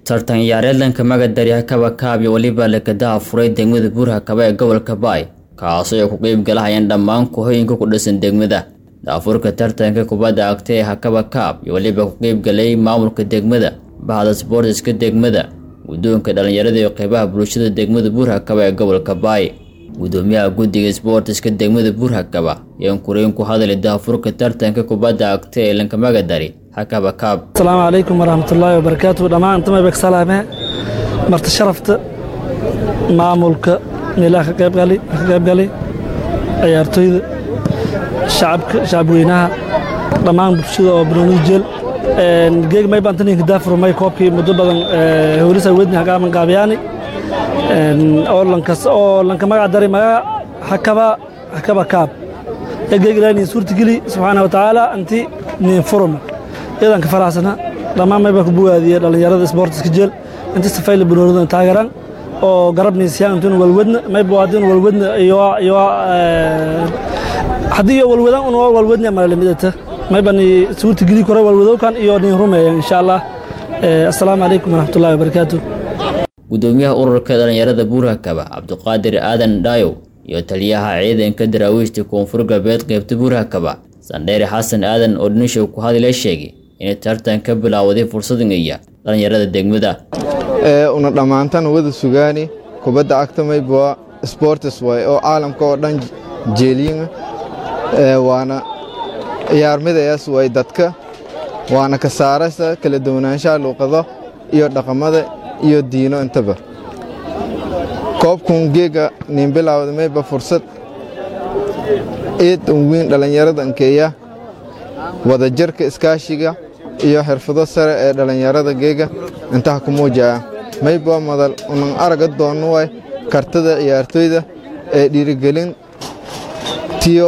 tartan ciyaareedlanka magadari hakaba kaab iyo weliba lekadaha furay degmada buurhakaba ee gobolka baay kaasoo ay ku qeyb galahayaan dhammaan kuhooyinka ku dhisan degmada daafurka tartanka kubadda cagta ee hakaba kaab iyo weliba ku qeyb galay maamulka degmada bahda sboortiska degmada guddoonka dhallinyarada iyo qeybaha bulshada degmada buurhakaba ee gobolka baay gudoomiyaha guddiga sboortiska degmada buurhakaba ayaan kureyn ku hadlay daafurka tartanka kubadda cagta ee lanka magadari hakaba kaab asalaamu calaykum waraxmatullaahi wabarakaatu dhammaan intamay bag salaame marti sharafta maamulka meelaha ka qaybgalay ciyaartooyda shacabka shacabweynaha dhammaan bulshada oo banooni jeel geeg may baan taninka daafur may koobkii muddo badan howlisa wedni hagaaman qaabiyaani oo lankas oo lanka magac daray magaca hakaba hakaba kaab geeg ilaahay niin suurtageli subxaana wa tacaala anti niin furuma iyadan ka faraxsana dhammaan may baa ku bugaadiya dhallinyarada isboortiska jeel inta safayla banoonidan taageeraan oo garabniisiyaan intun walwadna may buwaadin walwadna iyo iyo haddii iyo walwadaan un walwadna malalimidata may bani suurta geli kore walwadowkan iyo nin rumeeya insha allah assalaamu calaykum waraxmatullahi wabarakaatu gudoomiyaha ururka dhallinyarada buurhakaba cabdiqaadir aadan dhaayow iyo taliyaha ciidanka daraawiishta koonfur galbeed qaybta buurhakaba sandheere xasan aadan oo dhinishow ku hadlay sheegay inay tartan ka bilaawaday fursadingaya dhallinyarada degmada una dhammaantan wada sugaani kubadda cagta mayba sports waay oo caalamka oo dhan jeeliyin waana ciyaarmidayaas way dadka waana ka saaraysa kala duwanaanshaha luuqado iyo dhaqamada iyo diino intaba koobkun geega nin bilaawda mayba fursad eed un weyn dhallinyarada ankeeya wadajirka iskaashiga iyo xirfado sare ee dhallinyarada geega intaha ku muujaya mayba madal unan araga doonno way kartada ciyaartooyda ee dhiirigelin tiyo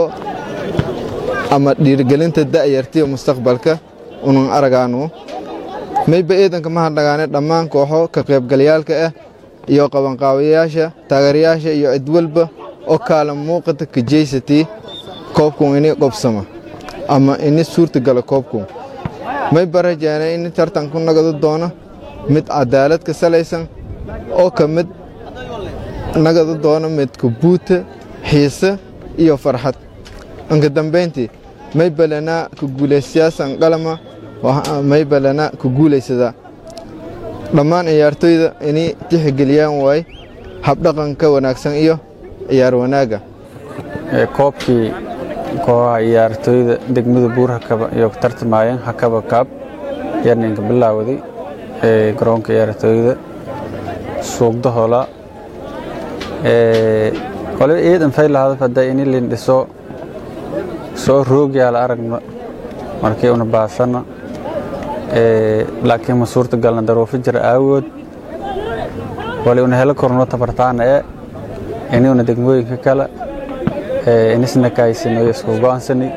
ama dhiirigelinta da'yartiyo mustaqbalka unan aragaanu mayba eedanka ma hadhagaane dhammaan kooxo ka qaybgalayaalka ah iyo qabanqaabayaasha taageerayaasha iyo cid walba oo kaalan muuqata ka jeysatii koobkun ini qobsama ama ini suurtagala koobkun mayba rajaana ini tartanku nagado doono mid cadaalad ka salaysan oo ka mid nagado doono midka buuta xiise iyo farxad anka dambayntii maybalanaa ka guulaystayaasan qalama maybalanaa ka guulaysadaa dhammaan ciyaartooyda inay tixgeliyaan waay habdhaqanka wanaagsan iyo ciyaar wanaagga koobkii kooxaha ciyaartooyda degmada buurhakaba iyo ku tartamayeen hakaba kaab ayaa ninka bilaawday garoonka ciyaartooyda suugda hola waliba ciidan faylahadaf hadda ini lindhiso soo roogyaala aragno markii una baasana laakiin ma suurta galna daruufo jira aawood wali una helo korno tabartaana ee inuuna degmooyinka kale inisna kaysinoyo isku go'aansani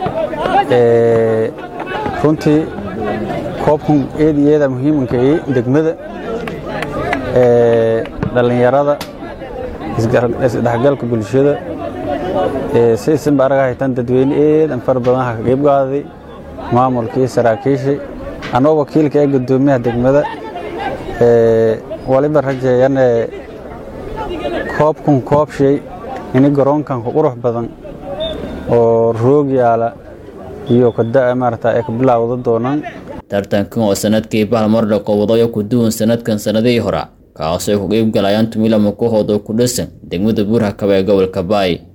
runtii koobkan eed iyo eeda muhiimanka ii degmada dhallinyarada isdhexgalka bulshada si isinba araga haytan dadweyne eedan fara badan ha ka qeyb qaaday maamulkii saraakiishii anoo wakiilka ee gudoomiyaha degmada waliba rajeeyan koobkan koobshay ini garoonkan ku qurux badan oo roog yaala iyo kada maarata ay ka bilaawda doonaan tartankan oo sanadkii bahalmardha qowadayo ku duwan sanadkan sanadihii hora kaasoo ay ku qeyb galayaan tumilama kooxood oo ku dhisan degmada buurhakaba ee gobolka baay